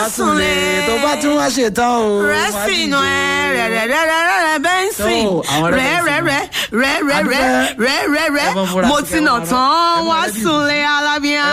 súnlé tó bá tún wá ṣetán o. rẹ́sìnù ẹ̀ rẹ̀rẹ̀rẹ̀rẹ̀rẹ̀ bẹ́ńsìn Tó, àwọn rẹ̀ rẹ́rẹ̀rẹ̀ rẹ́rẹ̀rẹ̀ Adúpẹ́. rẹ́rẹ̀rẹ̀ Ẹ mọ múra mo sí ti ẹ nà mọ tán rán. wá Ẹ mọ rẹ́dí. súnlé alábíà.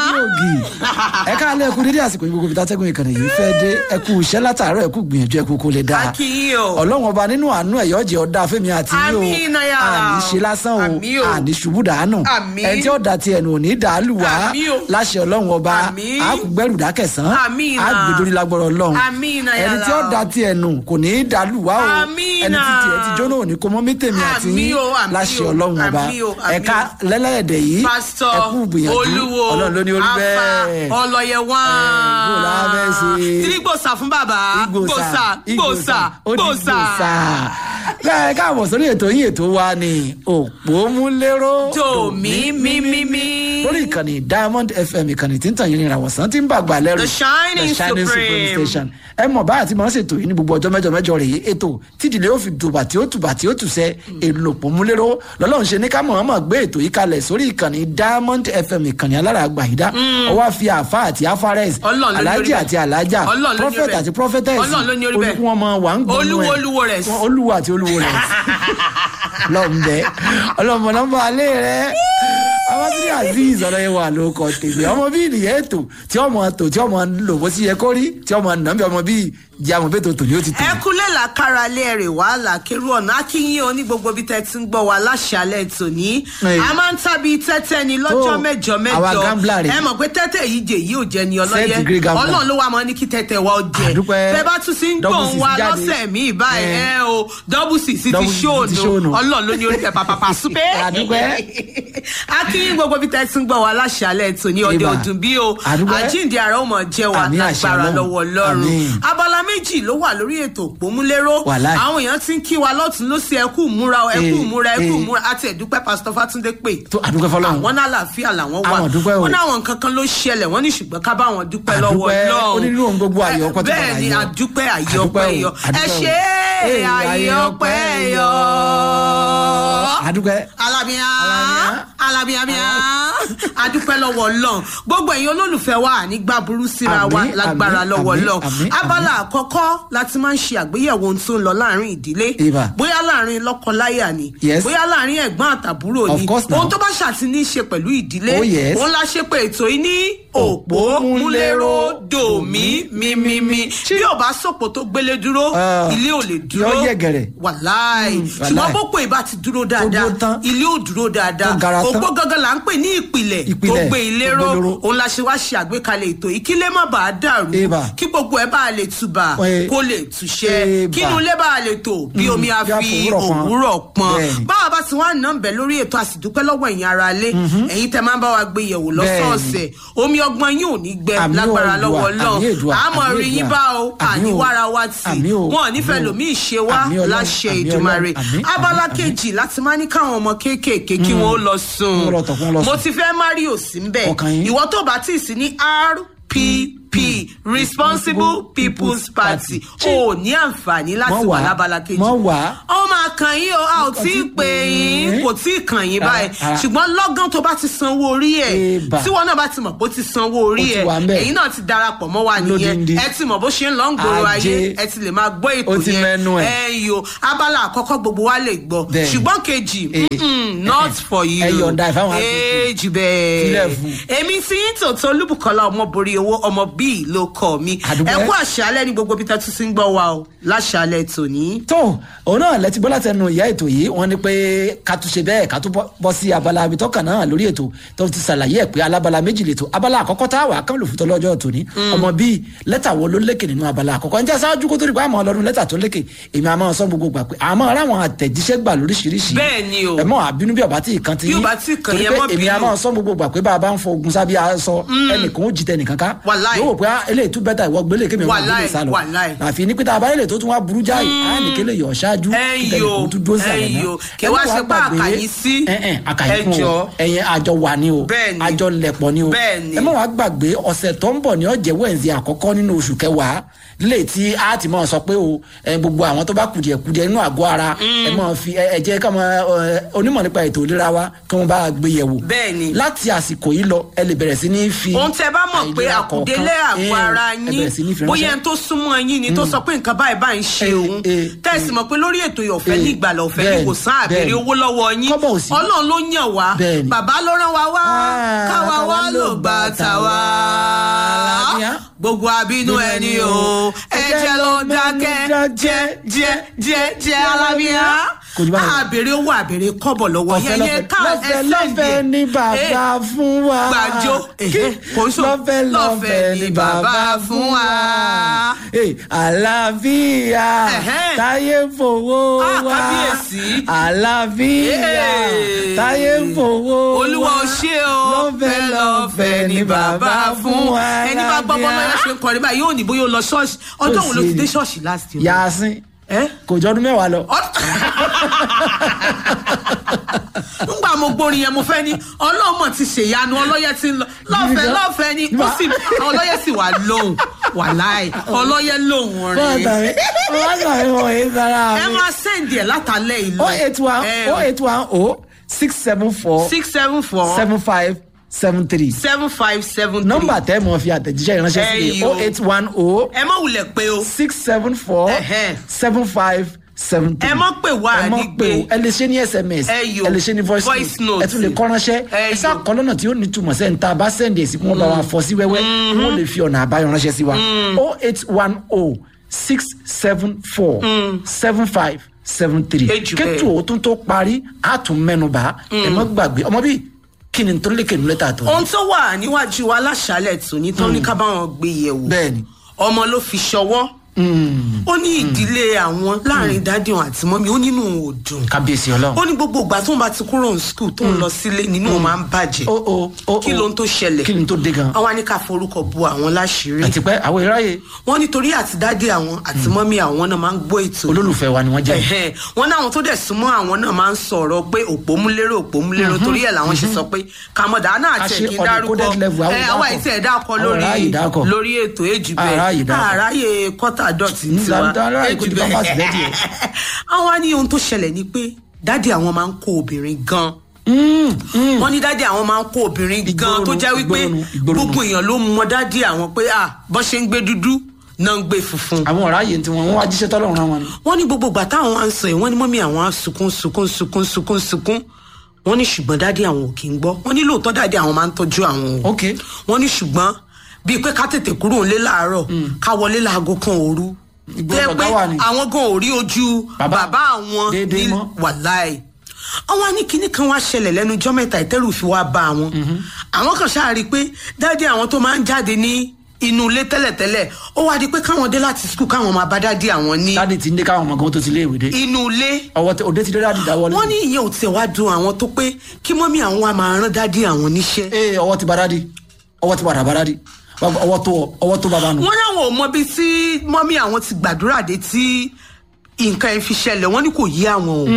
ẹ ká lé ẹkú dédé àsìkò ìgbógun bíi tátẹ́gùn ìkànnì yìí fẹ́ dé ẹkú iṣẹ́ látàárọ̀ ẹkú gbìyànjú ẹkú kó lè dáa. Akínyìn o. ọlọ́run ọba nínú àánú ẹ̀yọ́ jẹ́ ọ̀dà fẹ́mi àti yín o Àmín náà yà. àní ṣe lásán o Àmín o. àní ṣubú dànù Àmín. ẹni tí ó da ti ẹnu òní dàálù wá Àmín o. láṣẹ ọlọ́run ọba Àmín. àkùgbẹ́rù dákẹ̀sán Àmín náà. àgbèdórí lágbọ́rọ̀ ọlọ́run Àmín náà yà ẹni tí ó lá. da ti ẹnu kò ní í dàálù wá o Àmín ẹni tí náà. tiẹ̀ ti jóná òní kò mọ́ mítèmi àti Àmín yín o, àmín láṣẹ o, ọlọ́run ọba àmín o, àmín ẹ̀ka o. lẹ́lẹ́ẹ̀dẹ̀ yìí pásítọ̀ ẹkú gbìyànjú olúwo ọlọ́run ló ní orí afa bẹ́ẹ̀ ọlọ́yẹ wá. bó la fẹ́ ṣe? tí gbòòsà fún bàbá gbòòsà gbòòsà gbòòsà. bẹ́ẹ̀ káàbọ̀ sórí ètò yín ètò wa ni òpómúléró tòmí mímímí. lórí ìkànnì diamond fm ìkànnì tí ń tàn yín ní ìràwọ̀sán tí ń bàgbà lẹ́rù The Shining Supreme. station ẹ mọ̀ báyà tí màá ṣètò yìí ní gbogbo ọjọ́ mẹ́jọ mẹ́jọ rèé ètò tídìlé ó fi dùbà tí ó tùbà tí ó tùsẹ́ èlò òpómúléró lọ́lọ́run ṣe ní ká mọ̀ ọ́n mọ̀ gbé ètò yìí kalẹ̀ sórí ìkànnì diamond fm ìkànnì alára àgbàyídá ọwọ́ àfi àfa àti afares Ọlọ́run ló ní alájì orí bẹ́ẹ̀. àti alájà Ọlọ́run ló ní orí prophet bẹ́ẹ̀. àti prophetess Ọlọ́run ló ní orí bẹ́ẹ̀. olùkún wọn mọ wà ń gbọ́n Olúwo, olúwo rẹ̀. olúwo àti olúwo rẹ̀ lọ́nbẹ ọlọ́mọ nọ́mbà alẹ́ rẹ̀ abatiri azeez ọlọ́yẹ wà ló kọ tèmi ọmọ bíi nìyẹn ètò tí ọmọ tò tí ọmọ lò bó sì yẹ kó rí tí ọmọ nàbí ọmọ bíi jẹ àmọ bẹ́ẹ̀ tó tò ní ó ti tò. ẹ kúlẹ̀ làkàrà lé ẹ̀rẹ̀ wá làkèrú ọ̀nà akínyìn o ní gbogbo bí tẹ́ ti ń gbọ́ wa láṣàlẹ̀ tòní. Ẹ. a máa ń tàbí tẹ́tẹ́ ni lọ́jọ́ Tó, mẹ́jọ àwa mẹ́jọ gambler rè. ẹ mọ̀ pé tẹ́tẹ́ yìí jẹ yìí ò jẹ ni Third ọlọ́yẹ degree gambler. ọlọ́run ló wà mọ́ ní kí tẹ́tẹ́ wa ó jẹ Àdúpẹ́. bẹ́ẹ̀ bá tún sí ń Double gbọ̀n six wa jáde. lọ́sẹ̀ míì báyìí Ẹ. ẹ o double six ti Double six ti ṣóònù ṣóònù. ọlọ́run ló ní orí tẹ pàpàpà súpẹ́ Àdúpẹ́. akínyìn gbogbo bí tẹ́ ti ń gbọ́ wa láṣàlẹ̀ tòní ọdẹ Ìbà. ọdún bí o Àdúpẹ́. àjíǹde àrà ó mọ̀ jẹ́ wa Àmín àṣẹ lágbára Ọlọ́run. lọ́wọ́ ọlọ́run Àmín. abala méjì ló wà lórí ètò òpómúléró Wàláì. àwọn èèyàn ti ń kí wa lọ́tún lọ́sí ẹkú múra ẹkú Eh, múra ẹkú eh. múra àti ẹ̀dúpẹ́ pásítọ̀ fátúndé pé tó àdúgbò fọlọ́run àwọn náà àlàáfíà làwọn wà Àwọn dúpẹ́ o. wọn náwọn nǹkan kan ló ṣẹlẹ̀ wọ́n ní ṣùgbọ́n ká bá wọn dúpẹ́ lọ́wọ́ Àdúpẹ́. Ọlọ́run Ó ní nínú ohun gbogbo àyè ọpẹ́ tó bẹ́ẹ̀ padà ni yọ. àdúpẹ́ àyè Àdúpẹ́ ọpẹ́ o, yọ ẹ àdúpẹ́ o. ṣe é Eh, àyè àyè ọpẹ́ ọpẹ́ yọ. àdúpẹ́ alábíà Alábíà. alábíà adúpẹ́ lọ́wọ́ ọlọ́run gbogbo ẹ̀yin olólùfẹ́ wa nígbà burú síra wa Àmín, lágbára àmín, lọ́wọ́ àmín, ọlọ́run àmín, abala àkọ́kọ́ láti máa ń ṣe àgbéyẹ̀wò ohun tó ń lọ láàrin ìdílé Ìbà. bóyá láàrin lọ́kọláya ni Yes. bóyá láàrin ẹ̀gbọ́n àtàbúrò Of ni course now. ohun tó bá ṣàtìní ṣe pẹ̀lú ìdílé Oh, yes. òun la ṣe pé ètò yìí ní òpó múlẹ́rọ dòmí mímímí bí ò bá sòpò tó gbélé dúró Ah, ilé ò lè dúró yóò yẹ̀gẹ̀rẹ̀. wàláì wàláì. ṣùgbọ́n bó pé ìbá ti dúró dáadáa dúró tán. ilé ò dúró dáadáa Tó gara tán. òpó gangan là ń pè ní ìpìlẹ̀ tó Ìpìlẹ̀ gbé ilé tó ró gbé ilé ró. òun la ṣe wá ṣe àgbékalẹ̀ ètò yìí kí ilé má bàa dàrú Eba. kí gbogbo ẹ̀ bá lè tùbà Ẹ. kó lè túṣẹ́ Eba. kí inú ilé bá lè tò bí omi a bí a fi fòwúrọ̀ pọn. òwúrọ̀ pọn Bẹ́ẹ̀ni. báwa bá ti wá nà ń bẹ̀ lórí ètò àsìdúpẹ́ lọ́wọ́ ẹ̀yin ara lé ẹ̀yin tẹ́ máa ń bá wa gbé yẹ̀wò lọ́sọ̀ọ̀sẹ̀ omi ọgbọ́n yín ò ní gbẹ Àmín o, lágbára Èdùà, lọ́wọ́ àmín Ọlọ́run Èdùà, àmọ́ àmín rí yín Èdùà. bá o Àmín o. àníwára wa tì Àmín o, wọn ò nífẹ̀ẹ́ àmín o. lòmí ìṣe wá Àmín Ọlọ́run, láṣẹ àmín ìdùmarè Ọlọ́run, àmín, abala àmín, kejì láti máa ní káwọn ọmọ kéékèèké kí wọn ó lọ sùn Kí wọ́n lọ tọ̀, kí wọ́n lọ mo sùn. ti fẹ́ mario sí ń bẹ̀ Ọkàn yín. ìwọ tó bá tí ì sí ní rpp responsible people's party o ò ní àǹfààní láti Mọ́ wà wá, lábala kejì mọ́ wá. ó máa kàn yín o a ò tí ì pè yín kò tí ì kàn yín báyìí Ara, ara. ṣùgbọ́n lọ́gán tó bá ti sanwó orí ẹ̀ Eba. tí wọn náà bá ti mọ̀ pé ó ti sanwó orí Ó ti ẹ̀ wà ńbẹ̀. ẹ̀yin náà ti darapọ̀ mọ́ wa nìyẹn Lódindi. ẹ ti mọ̀ bó ṣe ń lọ ń gbòòrò Ajé. ayé ẹ ti lè máa gbọ́ ètò Ó ti mẹ́nu ẹ̀. ẹ yo abala àkọ́kọ́ gbogbo wa lè gbọ́ Bẹ́ẹ̀ni. ṣùgbọ́n kejì mm-mm, not for you Ẹ yọ̀ǹda ẹ̀ fáwọn ẹ jù Sílẹ̀ bẹ́ẹ̀ fún. èmi tí ń tòótọ́ olúbùkọ́lá ọmọ borí owó ọmọ bíi ló kọ́ mi Àdúpẹ́. ẹ kú àṣálẹ́ ní gbogbo bí tẹ́ tún ti ń gbọ́ wa o láṣálẹ́ tòní. tó òun náà lẹ́tí bọ́lá tẹnu ìyá ètò yìí wọ́n ní pé ká tún ṣe bẹ́ẹ̀ ká tún bọ́- bọ́ sí abala abitọ́kàn náà lórí ètò tó ti ṣàlàyé ẹ̀ pé alábala méjì lè tó abala àkọ́kọ́ tá a wà kán lò fún tọ́lọ́jọ́ tòní ọmọ bíi lẹ́tà wo ló lékè nínú abala àkọ́kọ́ njẹ́ sáájú kó tó di pé àmọ́ ọlọ́run lẹ́tà tó lékè èmi àmọ́ sọ gbogbo gbà pé àmọ́ ara àwọn àtẹ̀jíṣẹ́ gbà lóríṣiríṣi Bẹ́ẹ̀ ni o. ẹ mọ́ àbínú bí ọba tí ì kan ti Bí yín ọba tí ì kan torí yẹn, pé mọ́ èmi bínú. àmọ́ sọ gbogbo gbà pé bá a bá ń fọ ogun sábẹ́ aṣọ ẹnìkan ó jìtẹ̀ nìkan ká Wàláì. yóò wò pé ah, eléyìí tún bẹ́tà ìwọ gbélé kémi ọmọ Wàláì, gbélé sálọ wàláì. àfi ní pété abáyélè tó tún wá burú jáì á nìkélé yọ̀ ṣáájú ẹyọ ẹyọ kẹwàá ṣe pé àkàyí sí àkàyí fún ẹjọ o ẹyìn àjọ wà ní o Bẹ́ẹ̀ni. àjọ lẹ̀pọ̀ ní o Bẹ́ẹ̀ni. ẹ má wàá gbàgbé ọ̀sẹ̀ tó ń bọ̀ ní ọ̀jẹ̀ wẹ̀ǹsì àkọ́kọ́ nínú oṣù kẹwàá lè tí a ti máa sọ pé o ẹ, gbogbo àwọn tó bá kùdìẹ̀kudìẹ nínú àgọ́ ara ẹ máa fi ẹ ẹ jẹ́ ká máa ẹ, onímọ̀ nípa ètò ìlera wa kí wọ́n bá gbé yẹ̀wò Bẹ́ẹ̀ni. láti àsìkò yìí lọ ẹ lè bẹ̀rẹ̀ sí ní fi ohun tẹ bá mọ̀ pé àìlera àkùdé kọ̀ọ̀kan- àgọ́ Eh, ara ẹ yín bẹ̀rẹ̀ sí ní fi bóyá ránṣẹ́. ẹni tó súnmọ́ yín ni tó sọ pé nǹkan báyìí báyìí ń ṣe Eh, òun eh, tẹ̀sí mọ̀ pé lórí ètò ìyọ̀fẹ́ Eh, ní ìgbàlà ọ̀fẹ́ ní bẹ́ẹ̀ni, kò sán àbèrè bẹ́ẹ̀ni. owó lọ́wọ́ yín Kọ́bọ̀ ò sí. ọlọ́run ló yàn wá Bẹ́ẹ̀ni. bàbá ló rán wa wá Ah, káwa wá káwa ló ló gbà gbà tàwa tàwa. gbogbo àbínú ẹni o ẹ jẹ́ ló dákẹ́ jẹ́ jẹ́ jẹ́ jẹ́ alábíyá Kò jù báyìí lọ. àbèrè owó àbèrè kọ́bọ̀ lọ́wọ́ ọ̀fẹ́ yẹn yẹn ká lọ́fẹ́ ẹ lọ́fẹ́ sẹ́ǹdì ní bàbá fún wa. gbàjọ kò ń sọ lọ́fẹ́ lọ́fẹ́ ní bàbá fún wa. Eh, àlàáfíà Ẹ̀hẹ́n. táyé fowó Ah, wa. kábíyèsí. àlàáfíà Eh. táyé fowó wa. olúwa ò ṣe o lọ́fẹ́ lọ́fẹ́ ní bàbá fún wa. ẹni bá gbọ́ bọ́ lọ́yà ṣe ń kọrin báyìí yóò ní bóyá ó lọ ṣọ́ọ̀ṣì ọjọ́ wo ló ti dé ṣọ́ọ̀ṣì last year. yasin ẹ́ kò jọ ọdún mẹ́wàá lọ. ngbà mo gbórin yẹn mo fẹ́ ní ọlọ́mọ ti ṣèyanu ọlọ́yẹ ti ń lọ lọ́fẹ̀ẹ́ Gidi gan. lọ́fẹ̀ẹ́ ni ó sì ọlọ́yẹ sì wà lóhùn wà láì ọlọ́yẹ lóhùn bọ́ọ̀tà rẹ̀ mi bọ́ọ̀tà mi wọ̀ ẹ́ sára mi. ẹ máa sẹ́ǹdì ẹ̀ látàlẹ́ ìlú oh eight one oh eight one oh six seven four six seven four seven five seven three. seven five seven three nọ́mbà tẹ́ mọ̀ fi àtẹ̀jíṣẹ́ ìránṣẹ́ sí Ẹyìn ni o. oh eight one oh ẹ má wulẹ̀ pé o six seven four Ẹhẹ́. seven five seven three. Ẹ má pè wá ẹ má nígbè. pè o ẹ lè ṣe ní sms Ẹyọ. ẹ lè ṣe ní voice Voice note note. ẹ tún lè kọ́ ránṣẹ́ ẹ Ẹyọ. sá kọ́ lọ́nà tí ó ní túmọ̀ sẹ́ni tá a bá sẹ́ndì èsì kí wọ́n bá wa fọ́ sí wẹ́wẹ́ kí wọ́n lè fi ọ̀nà àbáyọ ránṣẹ́ sí wa oh eight one oh six seven four seven five seven three Ejù bẹ́ẹ̀. kétù òtún tó parí á tún mẹ́nu bá ẹ má gbàgbé ọmọ bíi kí ni tó lékè nílẹ̀ tà tó ohun tó wà níwájú wa láṣálẹ̀ tòní tó ní ká bá wọn gbé yẹ̀wò bẹ́ẹ̀ni ọmọ ló fi ṣọwọ́ ó ní ìdílé àwọn láàrin dádì wọn àti mọ́mí ó nínú òun ò dùn kábíyèsí ọlọ́run. ó ní gbogbo ìgbà tó ń bá ti kúrò ní skul tó ń lọ sílé nínú òun máa ń bàjẹ́ ó ó ó kí ló ń tó ṣẹlẹ̀ kí ni tó dé gan. àwọn á ní ká forúkọ bu àwọn láṣìírí àti pé àwọn ìráyè wọ́n nítorí àti dádì àwọn àti mọ́mí àwọn náà máa ń gbọ́ ètò olólùfẹ́ wa ni wọ́n jẹ́. Ẹ̀hẹ́n. wọn náwọn tó dẹ̀ súnmọ́ àwọn náà máa ń sọ̀rọ̀ pé òpómúlérò òpómúlérò torí ẹ̀ làwọn ṣe sọ pé kàmọ́dà náà A àti ṣe ẹ̀kí on a dárúkọ coded level, àwọn ẹ̀ ìdákọ̀. àwa ìtẹ̀ ẹ̀dákọ̀ Àwọn lórí aráàyè ìdákọ̀. lórí ètò èjì Aráàyè bẹ́ẹ̀ ìdákọ̀. àráyè kọ́tà dọ̀tí Mm, tiwa dáadáa, aráàyè kò èjì ti bá fásitì lẹ́dí ẹ̀. àwọn á ní ohun tó ṣẹlẹ̀ ni pé dádì àwọn máa ń kó obìnrin gan wọ́n ní dádì àwọn máa ń kó obìnrin gan Ìgboro tó nu, jẹ́ wípé ìgboro nu, ìgboro nu. gbogbo èèyàn ló mọ dádì àwọn pé à bọ́n ṣe ń gbé dúdú náà ń gbé funfun àwọn ọ̀ráyè tí wọ́n wọ́n wá jíṣẹ́ tọ́lọ́run rán wọn ni. wọ́n ní gbogbo ìgbà táwọn wá ń sọ yìí wọ́n ní mọ́mí àwọn á sunkún sunkún sunkún sunkún sunkún wọ́n ní ṣùgbọ́n dáadé àwọn ò kì í gbọ́ wọ́n ní lóòótọ́ dáadé àwọn máa ń tọ́jú àwọn o ok wọ́n ní ṣùgbọ́n bíi pé ká tètè kúrò nílé láàárọ̀ ká wọlé láago kan òru Ìgboro tẹ́ pé ọ̀gá wà ní. àwọn gan ò rí ojú Bàbá bàbá àwọn déédéé ní mọ́. wàláì àwọn á ní kinní kan wá ṣẹlẹ̀ lẹ́nu ọjọ́ mẹ́ta ìtẹ́rù fi wá bá àwọn àwọn kan ṣáà rí i pé dáadé àwọn tó máa ń jáde ní inú ilé tẹ́lẹ̀tẹ́lẹ̀ ó wá di pé káwọn dé láti skul káwọn máa bá dáadé àwọn ní dáàdi ti ń dé káwọn ọmọ gan tó ti lé ìwé dé. inú ilé ọwọ́ tẹ òde ti dé dáàdi dáwọ́ wọ́n ní ìyẹn ò tiẹ̀ wá dùn àwọn tó pé kí mọ́mí àwọn wa máa rán dádì àwọn níṣẹ́. ee ọwọ́ ti ba dáàdi ọwọ́ ti padà bá dáàdi ọwọ́ tó ọwọ́ tó bàbá nù. wọ́n láwọn ò mọbi tí mọ́mí àwọn ti gbàdúrà dé tí nǹkan ẹ̀ fi ṣẹlẹ̀ wọ́n ní kò yí àwọn o.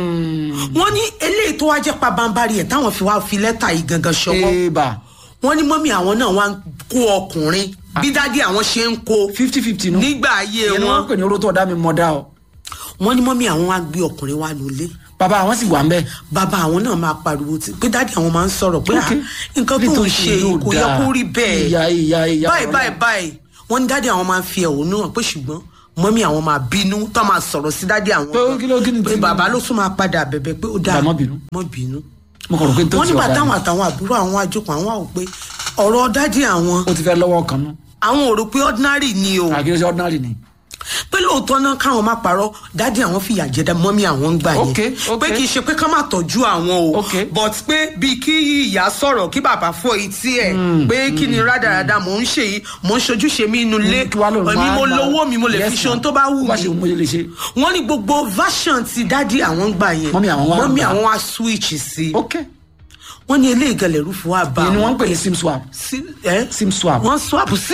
wọ́n ní eléyìí tó wá jẹ́ pabambarì ẹ̀ táwọn fi wá fi lẹ́tà yìí gangan ṣọwọ́. ee bà wọ́n ní mọ́mí àwọn náà wá ń kó ọkùnrin bí dádì àwọn ṣe ń kó fifty fifty nù. nígbà ayé ìyẹn ni wọ́n ń wọn. pè ní oró tó ọ̀dá mi mọ̀ dá o. wọ́n ní mọ́mí àwọn wá gbé ọkùnrin wá lólé bàbá àwọn sì wà ń bẹ̀. bàbá àwọn náà máa pariwo tí pé dáàdi àwọn máa ń sọ̀rọ̀ pé Ok. "Ah, nǹkan tó ń Nítorí ṣe yóò kò yẹ dáa. kó rí bẹ́ẹ̀ ìyá ìyá ìyá báyìí ọ̀rọ̀. báyìí báyìí wọ́n ní dáàdi àwọn máa ń fi ẹ̀hónú hàn pé ṣùgbọ́n mọ́mí àwọn máa bínú tó máa sọ̀rọ̀ sí dáàdi àwọn Pé kí ló- kí ni pé tí- bàbá ló tún máa padà bẹ̀bẹ̀ pé ó dáa Bàbá má bínú. mọ́ bínú mo kàn rò pé tó wọ́n ti nígbà ọ̀dà táwọn ni. àtàwọn àbúrò àwọn àjòkò àwọn àwọn pé ọ̀rọ̀ dáàdi àwọn ó ti fẹ́ lọ́wọ́ kan nù. àwọn ò rò pé ordinary ni o àkíyèsí ṣe ordinary ni. pé lóòótọ́ náà káwọn má parọ́ dáàdi àwọn fìyà jẹ mọ́mí àwọn ń gbà yẹn Ok, ok. pé kì í ṣe pé ká má tọ́jú àwọn o Ok. but pé bíi kí ìyá sọ̀rọ̀ kí bàbá fọ etí ẹ̀ pé kí ni rádaràda mò ń ṣe yìí mò ń ṣojúṣe mi inú ilé kí wàá lò èmi mo lówó mi mo lè fi ṣe ohun tó bá wù bá ṣe mí mo lè ṣe. wọ́n ní gbogbo version ti dáàdi àwọn ń gbà yẹn Mọ́mì àwọn wá mọ́mì gbà. àwọn wá switch sí ok wọ́n ní eléyìí gẹlẹ̀ rúfu wá bá ìyẹn ni wọ́n wọn ń pè ní sim swap sí ẹ́ sim swap wọ́n swap sí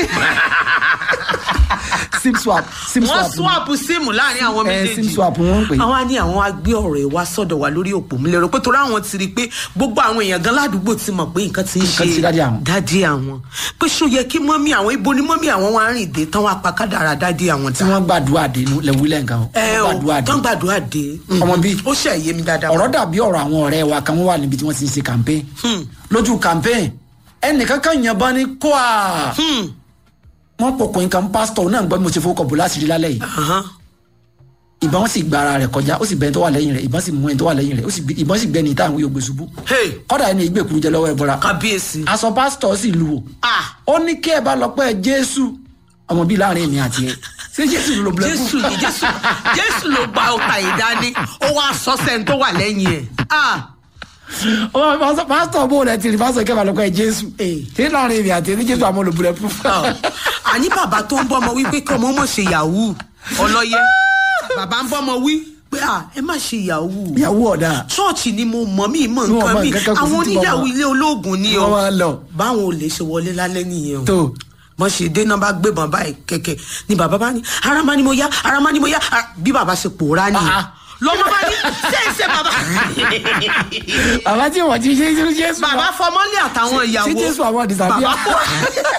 sim swap sim wọ́n swap swap síìmù láàrin àwọn Eh, méjèèjì sim swap wọ́n ń pè. àwọn á ní àwọn á gbé ọ̀rọ̀ ẹ̀ wá sọ́dọ̀ wa lórí òpó mi lérò pé torí àwọn ti rí i pé gbogbo àwọn èèyàn gan ládùúgbò ti mọ̀ pé nǹkan ti ń Nǹkan ti ṣe dádì àwọn. dádì àwọn pé ṣó yẹ kí mọ́mí àwọn ibo ni mọ́mí àwọn wá rìn dé tán wá pa kádàrá dádì àwọn tí dá wọ́n gbàdúrà dé nu lẹ́wílẹ̀ nǹkan o. ẹ Wọ́n o gbàdúrà dé. tán gbàdúrà dé Ọmọ bíi. ó ṣe yé mi dáadáa ọ̀rọ̀ dàbí ọ̀rọ̀ àwọn ọ̀rẹ́ wa kan wọ́n wà níbi tí wọ́n ti ń ṣe campaign lójú campaign ẹnìkan kan yànbọn ní kóà wọ́n pọkùnrin kan pásítọ̀ náà gbọ́ bí mo ṣe fowó kọ̀ bó láṣìírí lálẹ́ yìí Ahán. ìbọn sì gba ara rẹ̀ kọjá ó sì bẹ́ẹ̀ tó wà lẹ́yìn rẹ̀ ìbọn sì mú ẹni tó wà lẹ́yìn rẹ̀ ó sì gbé- ìbọn sì gbẹ́ni táwọn yóò gbé ṣubú Hey, kọ́dà ẹni ìgbèkùn jẹ lọ́wọ́ ẹ bọ́ra kábíyèsí. aṣọ pásítọ̀ sì lu wò Ah, ó ní kí ẹ bá lọ pẹ́ jésù ọmọ bíi láàrin èmi àti ẹ ṣé jésù ló bulẹ̀ fún jésù ni jésù jésù ló gba ọta ìdání ó wá sọ sẹ́ni tó wà lẹ́yìn ẹ̀. Ah, ọmọ pásítọ̀- pásítọ̀ bó rẹ̀ ti rí pásítọ̀ kí ẹ bá lọ pẹ́ jésù Eh. ṣé láàrin èmi àti ẹ ní jésù àwọn olùbulẹ̀ fún ah. àní bàbá tó ń bọ́mọ wí pé kí ọmọ mọ̀ ṣe yahoo ọlọ́yẹ bàbá ń bọ́mọ wí pé ah, ẹ má ṣe yahoo ìyàwó ọ̀dà ṣọ́ọ̀ṣì ni mo mọ̀ mí mọ̀ Ní wọn nǹkan mọ mi nǹkan kan kò sí àwọn tí wọn oníyàwó mọ̀. ilé olóògùn ni o wọ́n máa lọ báwọn olè ṣe wọlé lálẹ́ nìyẹn o tó bọ́n ṣe dé náà bá gbébọn báyìí kẹ̀kẹ́ ni bàbá bá ní ara má ni mo yá ara má ni mo yá ara- bí bàbá ṣe pòórá nìyẹn Ah, ah. lọ́mọ bá ní ṣé ṣe bàbá bàbá tí wọ́n ti ṣe jésù jésù bàbá fọmọ́lé àtàwọn ìyàwó ṣé jésù àwọn disappear bàbá pòórá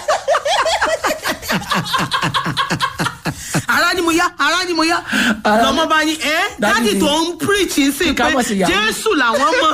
ara ni mo yá ara ni mo yá Ara- lọ́mọ bá ní ẹ́ Daddy dádì ni- tó ń preach ń sìn Ká pé mọ̀ sí ìyàwó. jésù làwọn mọ̀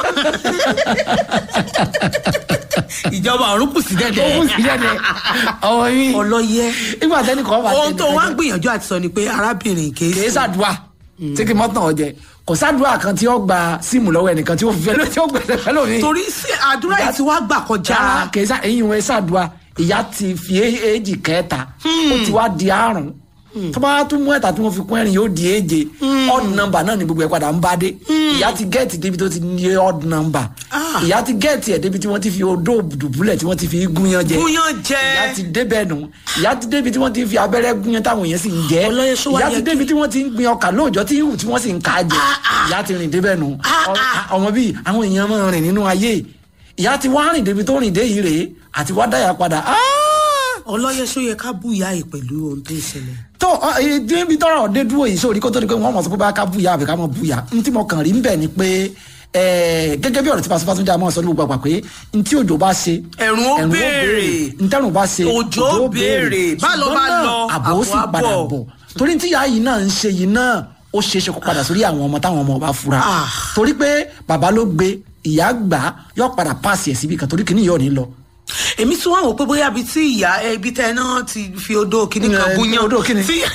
ìjọba ọ̀run kù sí ó dẹ́dẹ́ kù sí jẹ́dẹ̀ ọmọ mi ọlọ́yẹ nígbà tẹ́nì kan bá ohun tó tẹ̀lé wá ń gbìyànjú àti sọ ni pé arábìnrin kì í kì í ṣàdúrà tí kì í mọ́tàn ọ̀jẹ̀ kò ṣàdúrà kan tí ó gba síìmù lọ́wọ́ ẹnìkan tí ó fi fẹ́ ló tí ó gbẹ̀sẹ̀ fẹ́ lómi. torí sí àdúrà yìí ti wá gbà kọjá rárá kì í ṣá eyín wọn ṣàdúrà ìyá ti fi é- èjì kẹta ó ti wá di àrùn tó bá tún mú ẹ̀ta tí wọ́n fi kún ẹ̀rìn yóò di èje odd number náà ni gbogbo ẹ̀ padà ń bá dé ìyá ti gẹ́ẹ̀tì débi tó ti ní odd number Ah. ìyá ti gẹ́ẹ̀tì ẹ̀ débi tí wọ́n ti fi odó dùbúlẹ̀ tí wọ́n ti fi gúnyán jẹ gúnyán ìyá jẹ ti débẹ̀ nù ìyá ti débi tí wọ́n ti fi abẹ́rẹ́ gúnyán táwọn èèyàn sì ń jẹ́ Ọlọ́yẹ ṣó wá ìyá yẹ ti kí- débi tí wọ́n ti ń gbin ọkà lóòjọ́ tí ìhù tí wọ́n sì ń ká jẹ ìyá ti rìn débẹ̀ nù Ah, Ọ- ah. ọmọ bíi àwọn èèyàn máa rìn nínú ayé ìyá ti wá rìn débi tó rìn dé yìí rèé àti wá dáyà padà Ah! ọlọ́yẹ ṣó yẹ ká bú ìyá yìí pẹ̀lú ohun tó ń ṣẹlẹ̀ tó ọ, ẹ, débi tọrọ dé dúró yìí sórí kó tó di pé wọn mọ̀ sọ pé bá ká búyà àbí ká mọ̀ búyà n tí mo kàn rí ń bẹ̀ ni pé ẹ, gẹ́gẹ́ bí ọ̀rọ̀ tí pàṣípàṣẹ jẹ́ àmọ́ sọ ní gbogbo àgbà pé n tí òjò bá ṣe Ẹ̀rùn ó béèrè. n tẹ́rùn bá ṣe Òjò ó béèrè. Bá lọ, Ṣùgbọ́n bá náà, lọ, àbò ó sì àbò á padà bọ̀. bọ̀ torí tí ìyá yìí náà ń ṣe yìí náà ó ṣeé ṣe kó padà sórí àwọn ọmọ táwọn ọmọ bá fura Ah. torí pé bàbá ló gbé ìyá gbà á, yóò padà pàṣẹ ẹ̀ síbi kan torí kìíní yóò ní lọ èmi tún wá wò pé bóyá ibi tí ìyá ẹ, ibi tẹ náà ti fi odó kíní kan Eh, gúnyán odó kíni? tí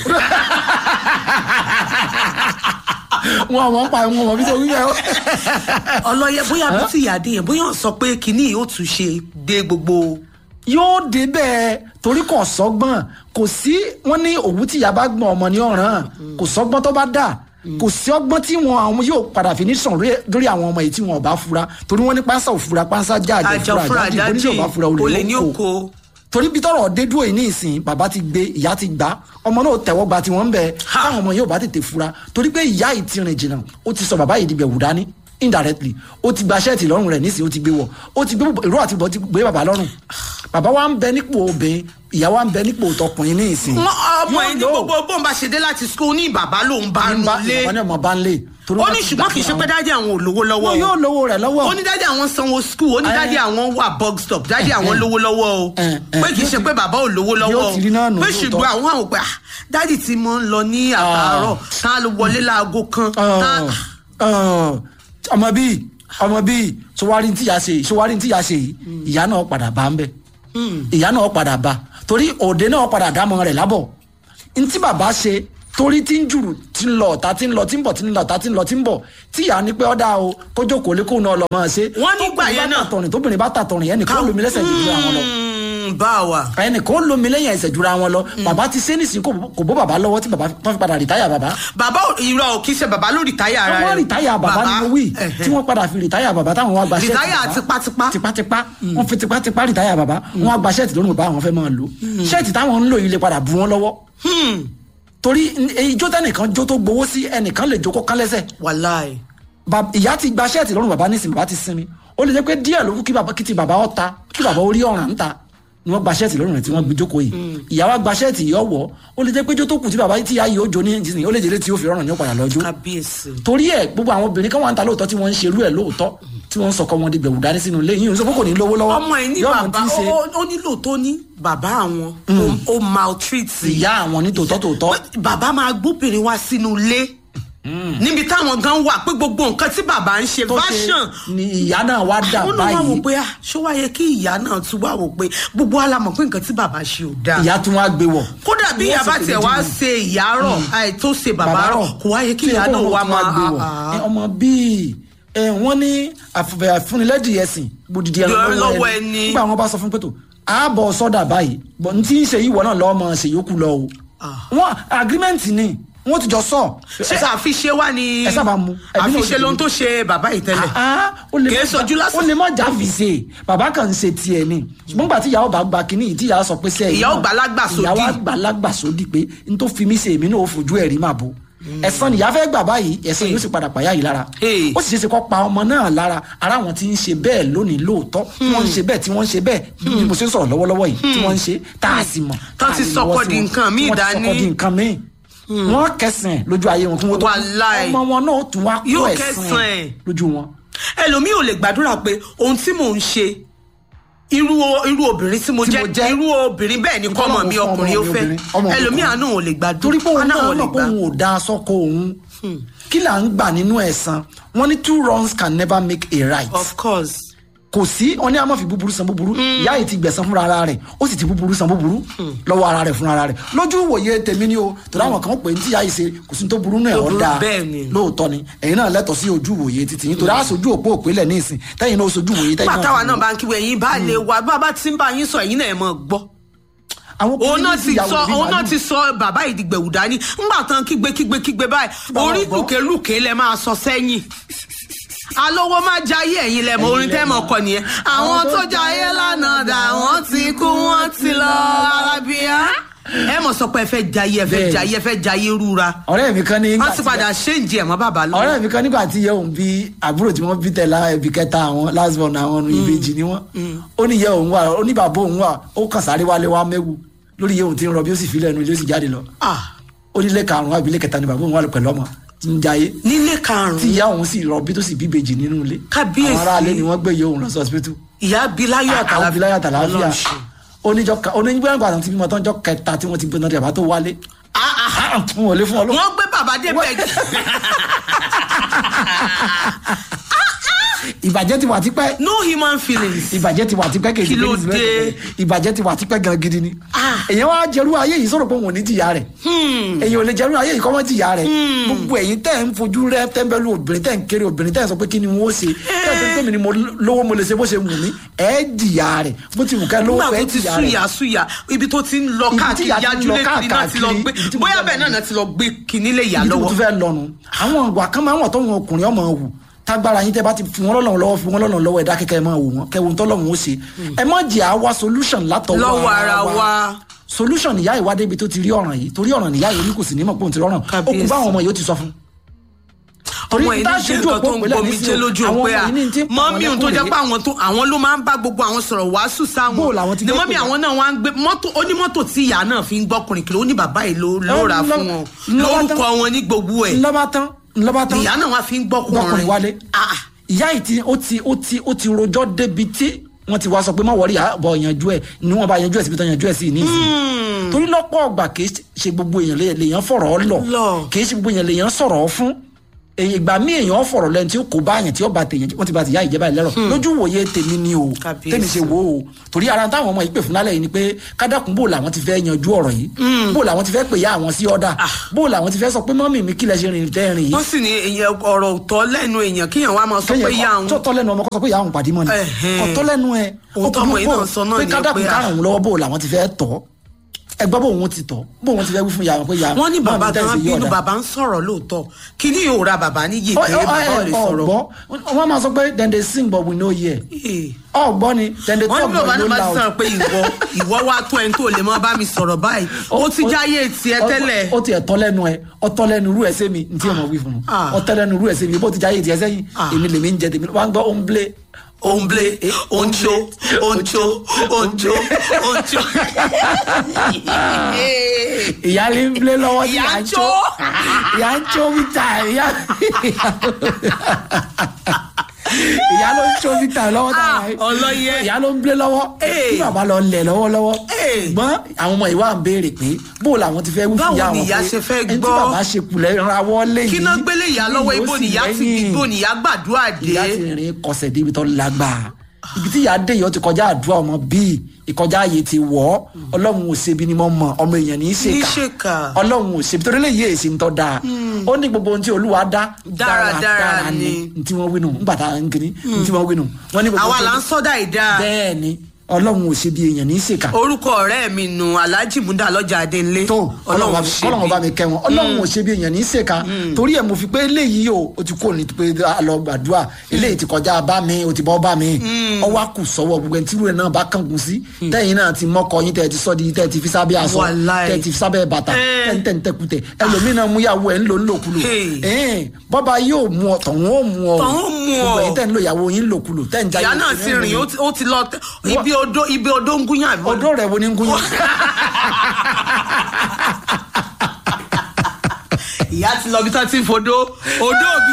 wọn àwọn pa wọn mọ bí tó wí bẹ́ẹ̀ o. ọlọ́yẹ bóyá ibi tí ìyá dé yẹn bóyá ó sọ pé kíní yìí ó tún ṣe dé gbogbo yóò dé bẹ́ẹ̀ torí kò sọ́gbọ́n kò sí wọ́n ní òwú tí ìyá bá gbọ́n ọmọ ní ọ̀ràn kò sọ́gbọ́n tó bá dà kò sí ọgbọ́n tí wọn àwọn yóò padà fi ní sàn lórí- lórí àwọn ọmọ yìí tí wọn ò bá fura torí wọ́n ní pánsá òfura pánsá já àjọ àjọ fura fúnra àjọ jáde oníṣẹ́ ò bá fura olè ní olè oko ló kó torí bí tọrọ dé dúró yìí ní ìsìn bàbá ti gbé ìyá ti gbá ọmọ náà tẹ́wọ́ gba tiwọn ń bẹ Ha! káwọn ọmọ yóò bá tètè fura torí pé ìyá yìí ti rìn jìnnà ó ti sọ bàbá yìí di bẹ̀wù dání indirectly ó ti gba ṣẹ́ẹ̀tì lọ́rùn rẹ̀ nísìnyí ó ti gbé wọ̀ ó ti gbé ìró àti ìbọn ti gbé bàbá lọ́rùn bàbá wa ń bẹ nípò obìnrin ìyá wa ń bẹ nípò tọkùnrin ní ìsìn. Wọ́n- ọmọ Yóò yìí ní lò ó. gbogbo bóun bá ṣe dé láti school ní bàbá lòun bá Ní nù bá- lé ìwọ ní ọmọ bá ń lé. torí ó wọ́n ní ti ṣùgbọ́n gbà kì í ṣe fún pé àwọn. dájú àwọn ò lówó lọ́wọ́ wọn o. yóò lówó rẹ̀ lọ́wọ́. ó ní dájú àwọn sanwó skul ó ní Ẹ. dájú àwọn wà bug stop dájú àwọn ẹ. lówó lọ́wọ́ o ẹ, ẹ. pé kì í ṣe pé bàbá ò lówó lọ́wọ́ Yóò ti rí náà nù pé lóòótọ́. ṣùgbọ́n àwọn àwọn pé ah, dájú tí mo ń lọ ní àtàárọ̀ tá a lọ wọlé láago kan tá- ọmọ bíi ọmọ bíi sọwárí tí ìyá ṣe yìí sọwárí tí ìyá ṣe yìí ìyá náà padà bá ń bẹ ìyá náà padà bá torí òde náà padà dámọ rẹ̀ lábọ̀ ntí bàbá ṣe torí tí ń jùrù tí ń lọ ọ̀tá tí ń lọ tí ń bọ̀ tí ń lọ ọ̀tá tí ń lọ tí ń bọ̀ tí ìyá ní pé ọ̀dà o kójó kò lè kóun náà lọ máa ṣe. Wọ́n nígbà yẹn náà. tóbìnrin bá tàtọ̀rìn tóbìnrin bá tàtọ̀rìn ẹnìkan ó lomi lẹ́sẹ̀ jù àwọn lọ Mm, bá a wà. ẹnìkan ó lomi lẹ́yìn ẹsẹ̀ jura wọn lọ bàbá ti ṣe nísìnyí kò kò bó bàbá lọ́wọ́ tí bàbá tó fi padà rìtáyà bàbá bàbá ò- irọ́ ò kì í ṣe bàbá ló rìtáyà ara wọ́n rẹ̀ rìtáyà bàbá ni mo wí ẹ̀hẹ̀. tí wọ́n padà fi rìtáyà bàbá táwọn wá gba ṣẹ́ẹ̀tì Rìtáyà bàbá. tipátipá. tipátipá wọ́n fi tipátipá rìtáyà bàbá wọ́n wá gba ṣẹ́ẹ̀tì lónìí bàbá àwọn fẹ́ máa lò ṣẹ́ẹ̀tì táwọn ń lò yìí lè padà bu wọn lọ́wọ́ Hmm, torí ijó tẹnìkan jó tó gbowó sí ẹnìkan lè jó kó kán lẹ́sẹ̀ wàláì. Ba- ìyá ti gba ṣẹ́ẹ̀tì lọ́rùn bàbá nísìnyí bàbá ti sinmi ó lè jẹ́ pé díẹ̀ ló kú kí bàbá kí ti bàbá ọ̀ta kí bàbá orí ọ̀ràn ń ta ni wọ́n gba ṣẹ́ẹ̀tì lọ́rùn rẹ̀ tí wọ́n gbé jókòó yìí ìyá wa gba ṣẹ́ẹ̀tì yìí ọ̀wọ́ ó lè jẹ́ pé jó tó kù tí bàbá tí ìyá yìí ó jó ní ìsìn ó lè jẹ́ tí ó fi ọ̀ràn ní ọ̀padà lọ́jọ́ kábíyèsí. torí ẹ gbogbo àwọn obìnrin kan wà ń ta lóòótọ́ tí wọ́n ń ṣerú ẹ̀ lóòótọ́ tí wọ́n ń sọkọ wọn di gbẹ̀wù dání sínú ilé yìí ń sọ pé kò ní lówó lọ́wọ́ ọmọ ẹ ní yóò mọ bàbá tí ń ṣe ó ó nílò tó ní bàbá àwọn ó- ó maltreat ìyá àwọn ní tòótọ́ tòótọ́ bàbá máa gbóbìnrin wá sínú ilé níbi táwọn gan wà pé gbogbo nǹkan tí bàbá ń ṣe tó ṣe version ni ìyá náà wá dà àwọn náà wá wò báyìí pé ah ṣó wáyé kí ìyá náà tún wá wò pé gbogbo wa la mọ̀ pé nǹkan tí bàbá ṣe ò dáa ìyá tún wá gbé wọ̀. kódà bí Wọ́n ìyá sì bá pè tiẹ̀ méjì wá nínú. ṣe ìyá rọ̀ àì tó ṣe bàbá rọ̀ kò wáyé kí tí ìyá ẹ̀kọ́ náà wọn wá tún máa gbé wọ̀. ah, Ẹ, ah. ọmọ bíi ẹ, wọ́n ní àfẹ- àfúnilẹ́dì ẹ̀sìn gbòdìdì ẹran Lọ́wọ́ lọ́wọ́ ẹni. ẹni nígbà wọn bá sọ fún pẹ̀tọ̀ ààbọ̀ sọ́dà báyìí bọ̀ ní tí ń ṣe ìwọ náà lọ́ọ́ mọ̀ ṣe yókù lọ o. Ah. wọn agreement ni wọn ti jọ sọ. ṣé àfiṣe wá ni ẹ sábà mu. Ẹbí náà àfiṣe ti lóhun tèmi. tó ṣe bàbá yìí tẹ́lẹ̀ Ah, ó lè Kì í má sojú já- lásán. ó lè má já fi ṣe bàbá kan ń ṣe tiẹ̀ ni ṣùgbọ́n gbà tí ìyàwó bá gba kínní yìí tí ìyàwó sọ pé sẹ́yìn Ìyá ó gbà lágbà sódì. ìyàwó àgbà lágbà sódì pé n tó fi mí ṣe èmi náà ó fojú ẹ̀rí máa bo ẹ̀san nìyá fẹ́ gbà báyìí ẹ̀san yóò sì padà pàyà yìí lára Hey. ó sì ṣeé ṣe kó pa ọmọ náà lára ara wọn ti ń ṣe bẹ́ẹ̀ lónìí lóòótọ́ tí wọ́n ń ṣe bẹ́ẹ̀ tí wọ́n ń ṣe bẹ́ẹ̀ bí mo ṣe ń sọ̀rọ̀ lọ́wọ́lọ́wọ́ yìí tí wọ́n ń ṣe tá a sì mọ̀ Tán tá a ti lè sọkọ lọ́wọ́ sí di wọn. nǹkan míì Wọ́n ti sọkọ dání. di nǹkan míì wọ́n kẹsàn-án lójú ayé wọn kí wọ́n tó kú. Wàláì. ọmọ wọn náà ó tún wá kó Yóò ẹ̀san kẹsàn-án ẹ̀ ẹ̀. lójú wọn. ẹlòmíì ò lè gbàdúrà pé ohun tí mò ń ṣe irú irú obìnrin tí mo Tí mo jẹ́ jẹ́. irú obìnrin bẹ́ẹ̀ ni Nǹkan kọ́mọ náà mi fún ọmọ ọkùnrin ó mi fẹ́ obìnrin, ọmọ mi ẹlòmíì ọkùnrin. àánú ò lè gbàdúrà torí pé òun àánú náà ò lè mọ̀ pé gbà òun ò da sọ́kọ òun kí là ń gbà nínú ẹ̀san wọn ní two wrongs can never make a right of course kò sí wọn ní a máa fi búburú san búburú ìyá yìí ti gbẹ̀san fúnra ara rẹ̀ ó sì ti búburú san búburú lọ́wọ́ ara rẹ̀ fúnra ara rẹ̀ lójú ìwòye tèmi ni o torí àwọn kan pè ní tí ìyá yìí ṣe kò sí ní tó burú náà Tó ọ̀ burú dáa bẹ́ẹ̀ ni. lóòótọ́ ni ẹ̀yin náà lẹ́tọ̀ọ́ sí ojú ìwòye títí yín torí àṣojú òpó òpélẹ̀ ní ìsìn tẹ́yìn náà sojú ìwòye tẹ́yìn nígbà táwa fi náà wò. bá ń kíwé ẹ̀yin bá lè wá bá bá ti ń bá yín sọ ẹ̀yin náà ẹ̀ mọ̀ gbọ́ àwọn òun náà obìnrin ti ìyàwó sọ bíi òun náà màálù. ti sọ bàbá ìdìgbẹ̀wù dání ńgbà tán kígbe kígbe kígbe báyìí bàbá orí gbọ́. lùkélùké lẹ máa sọ sẹ́yìn alówó má jayé ẹ̀yin lẹ mọ Ẹ̀yin orin lẹ tẹ́ mọ̀ mọ̀. kọ nìyẹn àwọn tó jayé lánàá dà wọ́n ti kú wọ́n ti lọ arábíà ẹ mọ̀ sọ pé ẹ fẹ́ jayé ẹ fẹ́ Bẹ́ẹ̀ni. jayé ẹ fẹ́ jayé rúra ọ̀rẹ́ mi kan ní wọ́n ti padà ṣéǹjì ẹ̀ mọ́ bàbá lọ́wọ́ ọ̀rẹ́ mi kan nígbà tí ìyá òun bí àbúrò tí wọ́n bí tẹ̀lá ẹbí kẹta àwọn last born àwọn ọ̀run ìbejì ni wọ́n ó ní ìyá òun wà ó ní bàbá òun wà ó kàn sáré wálé wá mẹ́wù lórí ìyá òun tí ń rọbí ó sì fi lẹ́nu ilé ó sì jáde lọ Ah, ó nílé karùn-ún àbí ilé kẹta ni bàbá òun wà pẹ̀lú ọmọ tí ń jayé nílé tí karùn-ún ìyá òun sì rọbí tó sì bí ìbejì nínú ilé Kábíyèsí. àwọn aráalé ni wọ́n gbé ìyá òun lọ sí hospital ìyá biláyọ̀ àwọn àtàlàfíà abiláyà tàlàáfíà Ọlọ́run ṣe. oníjọ onígbà àgbà tí bímọ tán jọ kẹta tí wọ́n ti gbé náà dàbá tó wálé Ah, ah, wọn ò lè fún ọ lọ. wọ́n gbé bàbá dé bẹ́ẹ̀ ìbàjẹ́ ti wà tipẹ́ no human feelings. ìbàjẹ́ ti wà tipẹ́ kejì Kí ló méjì dé? mẹ́rin. ìbàjẹ́ ti wà tipẹ́ gan gidi ni. èyàn wá jẹrú ayé yìí sọ̀rọ̀ pé òun ò ní jìyà rẹ̀ èyàn ò lè jẹrú ayé yìí kọ́ mọ́ jìyà rẹ̀ gbogbo ẹ̀yin tẹ́ ń fojú rẹ tẹ́ńbẹ́lú obìnrin tẹ́ ń kéré obìnrin tẹ́ ń sọ pé kí ni wọ́n ṣe tẹ́ ń pè mí ni mo lówó mo lè ṣe bó ṣe wù mí ẹ̀ jìyà rẹ̀ bó ti wù ká lówó nígbà ẹ̀ tó ti jìyà rẹ̀ súyà súyà ibi tó ti ń lọ Ibi tí káàkiri ìyá ti ń yájú lọ létí náà ti lọ káàkiri, gbé ibi tí mo bóyá fẹ́ bẹ́ẹ̀ lọ. náà náà ti lọ gbé kinní lè yà ibi tí mo lọ́wọ́. tún fẹ́ lọ́nu àwọn ìwà kan máa ń wà tọ́wọ́n ọkùnrin ọmọ wù tágbára yín tẹ́ bá ti fi wọn lọ́lọ́run lọ́wọ́ fi wọn lọ́lọ́run lọ́wọ́ ẹ̀dá kẹ́kẹ́ ẹ máa wò wọ́n kẹ́wọ́n tọ́lọ́run ó ṣe ẹ má jẹ́ àwa solution látọwọ́ lọ́wọ́ ara wa. solution ìyá ìwádìí ibi tó ti rí ọ̀ràn yìí torí ọ̀ràn nìyá yìí ní kò sì ní mọ̀ pé òun ti rọrùn ó kú Kábíyèsí. báwọn ọmọ yìí ó ti sọ fún. torí ọmọ yìí tá a ní ṣe ṣojú nǹkan òpó tó ń ìpínlẹ̀ gbomi nísìnyí, jẹ́ lójú àwọn òpé ọmọ à yìí ní ti ń pa mọ́mí àwọn tó jẹ́ lẹ́kùn pé àwọn tó àwọn ló máa ń bá gbogbo àwọn sọ̀rọ̀ wàásù sáwọn Bó làwọn ti ni fẹ́ mọ́mí pè àwọn náà wá ń gbé mọ́tò onímọ́tò tí ìyá náà fi ń gbọ́kùnrin kiri ó ní bàbá yìí ló ló rà Ńlọ- fún wọn ńlọ bá lórúkọ tán. wọn ní gbogbo ẹ̀ ńlọ́bá tán ńlọ́bá tán ìyá náà wá fi ń gbọ́kùnrin gbọ́kùnrin wálé Ah, ah. ìyá yìí ti ó ti ó ti ó ti rojọ́ débi tí wọ́n ti wá sọ pé má wọrí àbọ̀ yanjú ẹ̀ ni wọ́n bá yanjú ẹ̀ síbi tán yanjú ẹ̀ sí ní ìsìn torí lọ́pọ̀ ọgbà kì í ṣe gbogbo èèyàn lè- lèèyàn fọ̀rọ̀ lọ Lọ. kì í ṣe gbogbo èèyàn lèèyàn sọ̀rọ̀ fún èyí ìgbà míì èèyàn fọ̀rọ̀ lẹ́nu tí ó kó báyàn tí ó bá tèèyàn wọ́n ti bá ti yá ìjẹba ìlẹ́rọ̀ lójú wòye tèmi ni o Kábíyèsí. tèmi ṣe wò ó torí ara táwọn ọmọ yìí pè fún lálẹ́ yìí ni pé kádàkùn bò làwọn ti fẹ́ yanjú ọ̀rọ̀ yìí bò làwọn ti fẹ́ pè ya àwọn sí ọ̀dà bò làwọn ti fẹ́ sọ pé mọ́mì mi kílẹ̀ ṣe rìn tẹ́ rìn yìí wọ́n sì ní èèyàn ọ̀rọ̀ òtọ́ lẹ́nu èèyàn kíyàn wá máa sọ pé ìyá kéèyàn àwọn tó tọ́ lẹ́nu ọmọ kó sọ pé ìyá òun pàdé mọ́ ni Ẹ̀hẹ́n. kò tọ́ lẹ́nu ẹ Ohun tọ́mọ yìí náà sọ náà pé ni kádàkùn pé, ah. kárùn lọ́wọ́ bò làwọn ti fẹ́ tọ́ ẹ gbọ́ bò wọn ti tọ́ bò wọn ti fẹ́ wí fún ìyá wọn pé ìyá wọ́n ní bàbá mọ́mì tẹ́ gan ṣe yí bínú ọ̀dà. bàbá ń sọ̀rọ̀ lóòótọ́ kí ni yóò ra bàbá níyì Ọ- pé ọ- bàbá ò ẹ- lè sọ̀rọ̀. ọ̀gbọ́ wọ́n máa sọ pé then they sing but we no hear Eh. ọ̀gbọ́ ni then they wọ́n talk ní bàbá but we náà no bá ti sọ̀rọ̀ loud. pé ìwọ ìwọ wá tó ẹni tó lè mọ bá mi sọ̀rọ̀ báyìí ó ti jáyé tiẹ̀ tẹ́lẹ̀. ó ti ẹ̀tọ́ lẹ́nu ẹ ọtọ́ lẹ́nu irú ẹ̀ sẹ́mi ní tí ọmọ wí fún un Ah. ọtọ́ lẹ́nu irú ẹ̀ sẹ́mi bó ti jáyé tiẹ̀ sẹ́yìn Ah. èmi lèmi ń jẹ tèmi wọ́n á gbọ́ omble òǹblé òǹtso òǹtso òǹtso òǹtso. ìyáálé ń blé lọ́wọ́ tí Ìyá ìyá ń ń jó. jó ìyá ń jó wíta ìyá ìyá ló ń ṣó victor lọ́wọ́ tá a Ah, ọlọ́yẹ. ìyá ló ń blé lọ́wọ́ Ee. kí bàbá lọ lẹ̀ lọ́wọ́lọ́wọ́ Ee. gbọ́n àwọn ọmọ ìwà ń béèrè pé bó làwọn ti fẹ́ wí fún Báwo ìyá ni wọn ìyá ṣe fẹ́ ẹni tí gbọ́? bàbá ṣe kulẹ̀ rawọ́ lé yìí kí náà gbélé ìyá lọ́wọ́ yóò ibo sì nìyá ti lẹ́yìn. ibo nìyá gbàdúrà ìyá dé ti rìn kọsẹ̀ débi tó lágbàá ibi tí ìyá dé yìí ó ti kọjá àdúrà ọmọ bíi ìkọjá ààyè ti wọ̀ ọ́ ọlọ́run ò ṣebi ni mo mọ̀ ọmọ èèyàn ní í Ní í ṣèkà ṣèkà. ọlọ́run ò ṣebi torí lè yé èsì ń tọ́ da ó ní gbogbo ohun tí olúwa dá Dáradára ni. ní tí wọ́n wí nù nígbà tá à ń kiri ní tí wọ́n wí nù wọ́n ní gbogbo àwa ohun là tí- ń sọ́dà ìdá bẹ́ẹ̀ ni ọlọ́run ò ṣebi èèyàn ní í ṣèkà orúkọ ọ̀rẹ́ mi nù alhaji muda lọ́jà adéńlé tó ọlọ́run bá mi- ọlọ́run bá mi kẹ́ wọn ọlọ́run ò ṣe bí èèyàn ní í ṣèkà torí ẹ̀ mo fi pé eléyìí o o ti kó ní pé a lọ gbàdúrà eléyìí ti kọjá bá mi o ti bọ́ bá mi ọwọ́ kù sọ́wọ́ gbogbo ẹni tí irú ẹ̀ náà bá kángun sí tẹ́yìn náà ti mọ́kọ yín tẹ́ ẹ ti sọ́ di tẹ́ ẹ ti fi sábẹ́ aṣọ Wàláì. tẹ́ ẹ ti fi sábẹ́ bàtà Eh. tẹ́ ń tẹ́ ń tẹ́kutẹ̀ ẹlòmíín náà mú yàwó ẹ̀ ń lò ń lòkulò Hey. ẹ̀ẹ́n bọ́ba yóò mú ọ tọ̀hún ó mú ọ Tọ̀hún ó mú ọ. gbogbo ẹ̀yin tẹ́ ń lo ìyàwó yín lòkulò tẹ́ ń jayé ìyá náà ti rìn ó ti- ó ti lọ tẹ- ibi odó ibi odó ń gúnyàn àbí ọdún rẹ̀ wo ni ń gún yín. ìyá ti lọ bí tó ti ń fodó odó òbí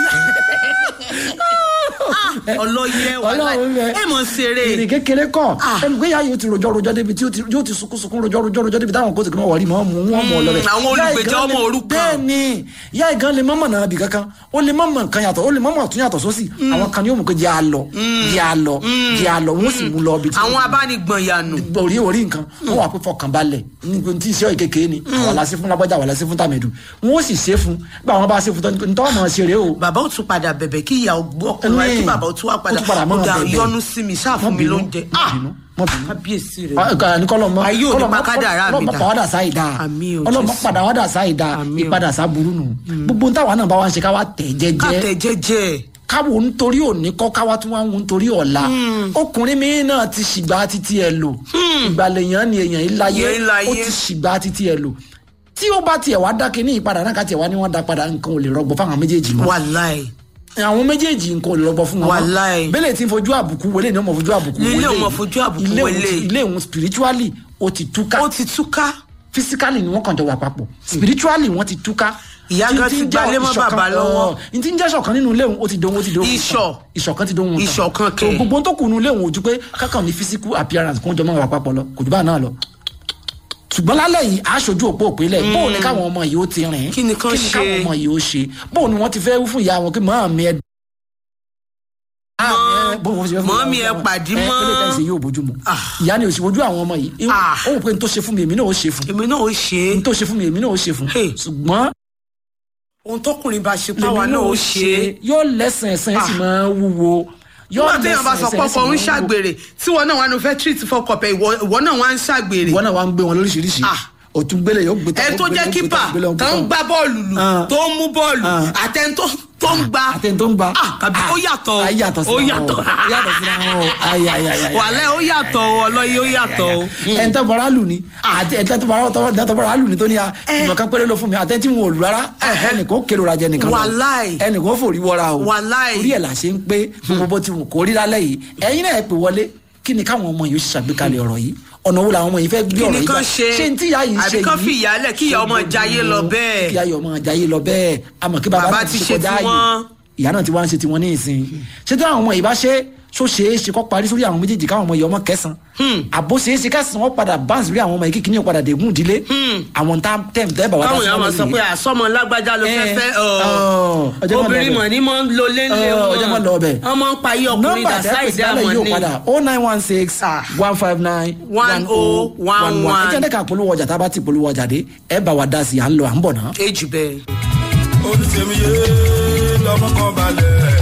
ọlọ́yẹ wàhálà Ọlọ́run bẹ. ẹ mọ̀ ṣeré ìrìn kékeré kọ Ah. ẹnu pé yáa yóò ti rojọ́ rojọ́ débi tí yóò ti- yóò ti sunkún sunkún rojọ́ rojọ́ rojọ́ débi táwọn kóòtù kí wọ́n wọ̀rí mọ́ mú wọn mọ̀ lọ́bẹ̀. àwọn olùgbèjà ọmọ òrukàn. bẹ́ẹ̀ ni ìyá ìgan lè mọ́mọ́ náà bì kankan ó lè mọ́mọ́ nǹkan yàtọ̀ ó lè mọ́mọ́ tún yàtọ̀ sósì àwọn kan ní yóò mú pé jẹ́ àlọ́ jẹ́ àlọ́ jẹ́ àlọ́ wọ́n sì mú lọ bí tí àwọn abánigbọ̀n yànù orí orí nǹkan wọn wà pé fọkànbalẹ̀ nígbà tí iṣẹ́ ìkékeré ni àwọn aláṣẹ fún lágbájá àwọn aláṣẹ fún tàmẹ̀dù wọn ó sì ṣe fún gbà wọn bá ṣe fún tọ́ nítorí ọmọ ṣeré o bàbá ò tún padà bẹ̀bẹ̀ kí ìyá ọgbọ́ ọkùnrin wáyé kí Ní. bàbá ò tún wá padà Ó tún padà máa ó dà bẹ̀bẹ̀. yọnu sí mi ṣáà fún Má mi bínú, lóúnjẹ má Ah, bínú, má bínú. kábíyèsí rẹ Ah, ní kọlọmọ Ayé ò ní pa kádàrá mi dà. ọlọmọ padà sáì dá Àmín o, ọlọmọ Jésù. padà wádà sáì dá Àmín o. ìpadà sá burú nù gbogbo táwa náà bá wá ń ṣe káwa tẹ̀ kàtẹ jẹ́jẹ́ jẹ́jẹ́ káwo nítorí òní kọ́ káwa tún wá ń wo nítorí ọ̀la ọkùnrin mi náà ti ṣìgbà títí ẹ lò ìgbàlẹ̀ èèyàn ni èèyàn ìláyé Èèyàn ìláyé. ó ti ṣìgbà títí ẹ lò tí ó bá tiẹ̀ wá dákẹ́ ní ìpadà náà ká tiẹ̀ wá ní wọ́n dá padà nǹkan ò lè rọgbọ fáwọn méjèèjì mọ́ wàláì àwọn méjèèjì nǹkan ò lè rọgbọ fún wọn mọ́. Wàláì. bẹ́lẹ̀ tí ń fojú àbùkú wọlé ní ọmọ fojú àbùkú Nílé wọlé ọmọ fojú àbùkú ilé òun wọlé. ti- ilé òun spiritually ó ti túká ó ti túká physically ni wọ́n kàn jọ wà papọ̀ spiritually wọ́n ti túká. Ìyá gan ti gbalé mọ́ bàbá lọ́wọ́. n ti ń jẹ́ ṣọ̀kan nínú ilé òun ó ti dohun ó ti dohun. Ìṣọ̀. ìṣọ̀kan ti dohun. tán. Ìṣọ̀kan so kẹ̀. gbogbo tó kù nínú ilé òun ojú pé kákan ní physical appearance kó jọ mọ́ wà papọ̀ lọ kò jù bá náà lọ. ṣùgbọ́n lálẹ́ yìí aṣojú òpó òpínlẹ̀ bóun ni káwọn ọmọ yìí ó ti rìn Kí ni kán kí ni ṣe? káwọn ọmọ yìí ó ṣe bóun ni wọ́n ti fẹ́ wí fún ìyá wọn kí mọ́ mi ẹ mọ́mí ẹ pàdí mọ́. ẹ pé lè yóò bójú mu Ah. ìyá ni òsì wojú àwọn ọmọ yìí Ah. ó wò pé n tó ṣe fún mi èmi náà ó ṣe fún èmi náà ó ṣe é n tó ṣe fún mi èmi náà ó ṣe fún Hey. ṣùgbọ́n ohun tọkùnrin bá ṣe páwa lèmi náà ó ṣe é yóò lẹ́sìn ẹ̀sìn ẹ̀ sì Ah. máa ń wúwo yóò nígbà téèyàn bá sọ lẹ́sìn ẹ̀sìn ẹ̀ sì pọ́pọ́ ń máa ń wúwo. ṣàgbèrè tí wọn náà wà ní fẹ́ treat fọkọpẹ ìwọ ìwọ náà wà ń ṣàgbèrè ìwọ náà wà ń gbé wọn lóríṣiríṣi Ah. òtún gbélé yóò gbé ẹni tó ó gbé- jẹ́ ó gbé- kípà ó gbé- ó gbé- tó ń gbá bọ́ọ̀lù lù Ah. tó ń mú bọ́ọ̀lù Ah. àtẹni tó tó ń gba àtẹni tó ń gba Ah, kàbí ó yàtọ̀ o. ayé yàtọ̀ sí ó yàtọ̀ ó yàtọ̀ sí àwọn ayé ayé ayé ayé wàlẹ́ ó yàtọ̀ o ọlọ́yẹ ó yàtọ̀ o. ẹni tó bọ̀rọ̀ lù ní àti ẹni tó bọ̀rọ̀ tó bọ̀rọ̀ lù ní tó ní a ìmọ̀kan péré ló fún mi àtẹ́ntì wọn ò lù rárá ẹnì kò kéré rajà nìkan lọ. Wàláì. ẹnì kò fòrí wọra o Wàláì. orí ẹ̀ là ṣe ń pé gbogbo bó ti wù kó rí lálẹ́ yìí ẹ̀yin náà ẹ pè wọlé kí ni káwọn ọmọ yìí ó ṣe ṣàgbékalẹ̀ ọ̀rọ̀ yìí ọ̀nà wo làwọn ọmọ yìí fẹ́ gbé kí ọ̀rọ̀ ni yìí kán gbà ṣe ṣé ní tí ìyá yìí ṣe àbí yìí kán fi ìyálẹ̀ kí ìyá ọmọ jayé lọ bẹ́ẹ̀. kí ìyá ọmọ jayé lọ bẹ́ẹ̀ àmọ́ kí bàbá Bàbá náà ti ti ṣe ṣe kọjá tiwọn. ààyè ìyá náà ti wá ń ṣe tiwọn ní ìsìn ṣé tí àwọn ọmọ yìí bá ṣe ṣó ṣe é ṣe kọ́ parí sórí àwọn méjèèjì káwọn ọmọ yìí ọmọ kẹsàn-án àbó ṣe é ṣe kẹsàn-án wọn padà báǹsì rí àwọn ọmọ yìí kíkiní padà dégún ìdílé àwọn tá tẹ̀m tẹ́ bàbá káwọn èèyàn máa sọ pé àsọmọ lágbájá ló fẹ́ Eh, fẹ́ oh, ọjọ́ máa lọ obìnrin bẹ̀. mọ̀ ní mọ̀ ń lo léńlé Oh, wọn ọjọ́ máa lọ bẹ̀. ọmọ ń pa iye ọkùnrin nọ́mbà dà tẹ́ pèsè sáìdì lálẹ́ àmọ́ yóò ní. padà o nine one six Ah. one five nine One oh one one. ẹ jẹ́ ẹ̀ka polówó ọjà tá a bá ti polówó ọjà dé ẹ bá wa dá sí i à ń lọ à ń bọ̀ náà. èjì bẹ́ẹ̀. olùsèmíye lọmọ kan balẹ̀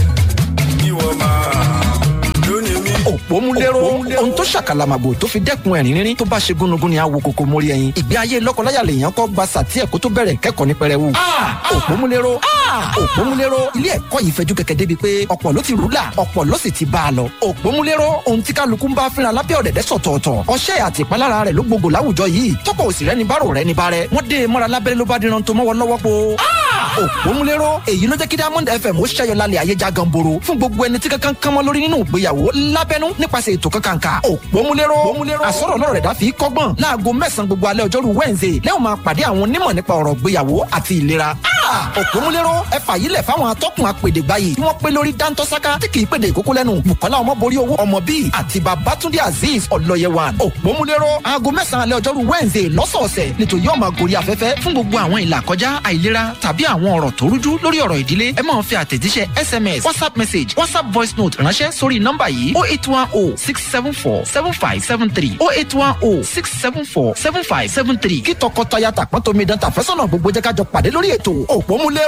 ìwọ máa lónìí mi. òpómúléró ohun tó ṣàkàlàmàgbò tó fi dẹ́kun ẹ̀rín rírín tó bá ṣe gúnugún ni àwo kòkó mórí ẹyin ìgbé ayé lọ́kọláya lèèyàn kọ́ gba sàtí ẹ̀kọ́ tó bẹ̀rẹ̀ kẹ́kọ̀ọ́ ní pẹrẹwu. òpómúléró òpómúléró ilé ẹ̀kọ́ yìí fẹjú kẹ̀kẹ́ débi pé ọ̀pọ̀ ló ti rúlà ọ̀pọ̀ ló sì ti bá a lọ. òpómúléró ohun tí kálukú ń bá fínra lábẹ́ ọ̀dẹ̀dẹ̀ sọ̀tọ̀ọ̀tọ̀ ọṣẹ́ àti ìpalára rẹ̀ ló gbogbo láwùjọ yìí tọ́pọ̀ òsì rẹ́ni bárò rẹ́ni bárẹ́ wọ́n dé e mọ́ra lábẹ́rẹ́ ló bá díran tó mọ́wọ́ lọ́wọ́ po. òpómúléró èyí ló jẹ́ kí diamond fm ó ṣẹ́yọ lálẹ́ ayé já ganboro fún gbogbo ẹni tí kankan kan mọ́ lórí nínú ìgbéyàwó lábẹ́nú nípasẹ̀ ètò kankanka òpómúléró àsọ̀rọ̀ náà rẹ̀ dá fi kọ́gbọ́n láago mẹ́sàn-án gbogbo alẹ́ ọjọ́rú wednesday lẹ́wọ̀n máa pàdé àwọn onímọ̀ nípa ọ̀rọ̀ ìgbéyàwó àti ìlera òpómúléró ẹ fàyílẹ̀ fáwọn atọ́kùn apèdègbà yìí tí wọ́n pé lórí dáńtọ́sáká tí kì í pèdè ìkókó lẹ́nu bukola ọmọborí owó ọmọ bíi àti babatunde azeez ọlọ́yẹwàn òpómúléró aago mẹ́sàn-án alẹ́ ọjọ́rú wednesday lọ́sọ̀ọ̀sẹ̀ nítorí yóò máa gorí afẹ́fẹ́ fún gbogbo àwọn ìlà kọjá àìlera tàbí àwọn ọ̀rọ̀ tó rújú lórí ọ̀rọ̀ ìdílé ẹ máa fi àtẹ̀jíṣẹ́ sms whatsapp message whatsapp voice note ránṣẹ́ sórí nọ́mbà yìí oh eight one oh six seven four seven five seven three oh eight one oh six seven four seven five seven three kí tọkọtaya tàpọ́n tómi dán tàfẹ́sọ̀nà gbogbo jẹ́ ká jọ pàdé lórí ètò òpómúléró